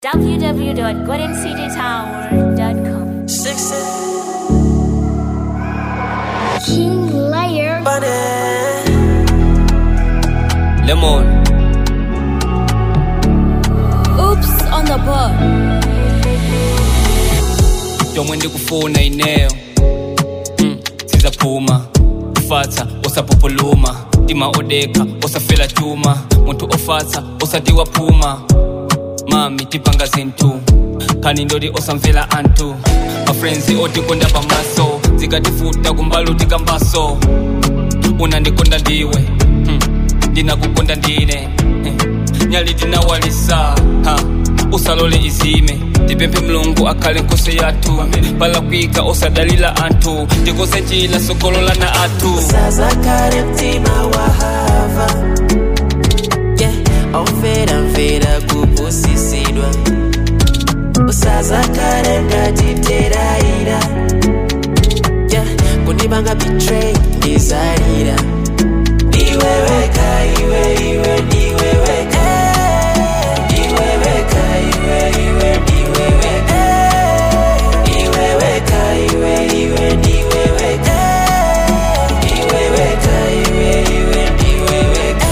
www.goldencitytower.com. Six King Layer. Lemon, Oops on the board. yomwe ndikufuna ineyo mm, sizaphuma kufatsa usapupuluma tima odeka usafela chuma munthu ofatsa usatiwa phuma mami tipanga zinthu khani ndoti osamvera anthu mafrenzi otikonda pamaso zikatifuta kumbalo tikambaso unandikonda ndiwe hmm. ndinakukonda ndine hmm. nyali tinawalisa ha. usalole izime tipemphe mlungu akhale nkhosi yathu palakwika osadalila anthu tikose njila sokololana athu Sazakare mtima wa hava yeah. omvera mvera kupusisidwa usazakare ngatiteraira yeah. kundibanga betray ndizarira ndiweweka iwe iwe ndiweweka ndiweweka iwe iwe ndiweweka ndiweweka iwe iwe ndiweweka ndiweweka iwe iwe ndiweweka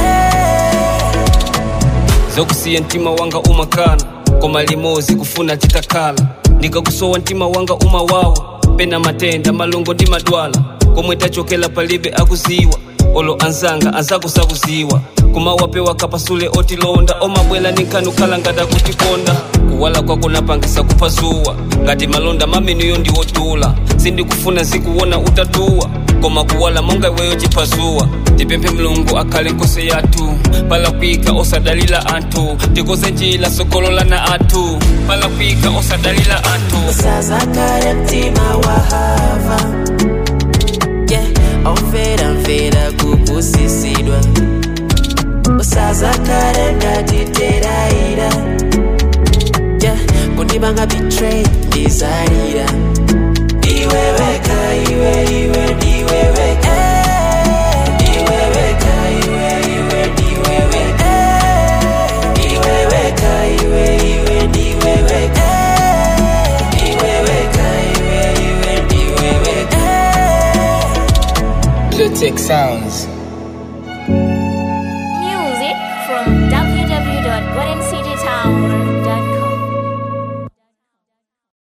zokusiya mtima wanga umakana koma limozi kufuna titakhala ndikakusowa mtima wanga umawawa pena matenda malungo ndi madwala komwe tachokera palibe akuziwa olo anzanga anzakusakuziwa kumawapewa kapasule otilonda omabwela ni nkhani ukhala ngati akutikonda kuwala kwako napangisa kupha zuwa ngati malonda mameneyo ndiwotula sindikufuna zikuwona utatuwa koma kuwala monga iweyo chiphazuwa tipemphe mlungu akhale nkhosi yathu palakwika osadalila anthu tikoze njila sokololana athu palakwika osadalila anthu usazakare mtima wa hava yeah. omvera mvera kupusisidwa usazakare ngatiteraira yeah. kundibanga betray ndizarira ndiweweka iwe iwe ndiweweka ndiweweka iwe iwe ndiweweka ndiweweka iwe iwe ndiweweka ndiweweka iwe iwe ndiweweka Blue Tech Sounds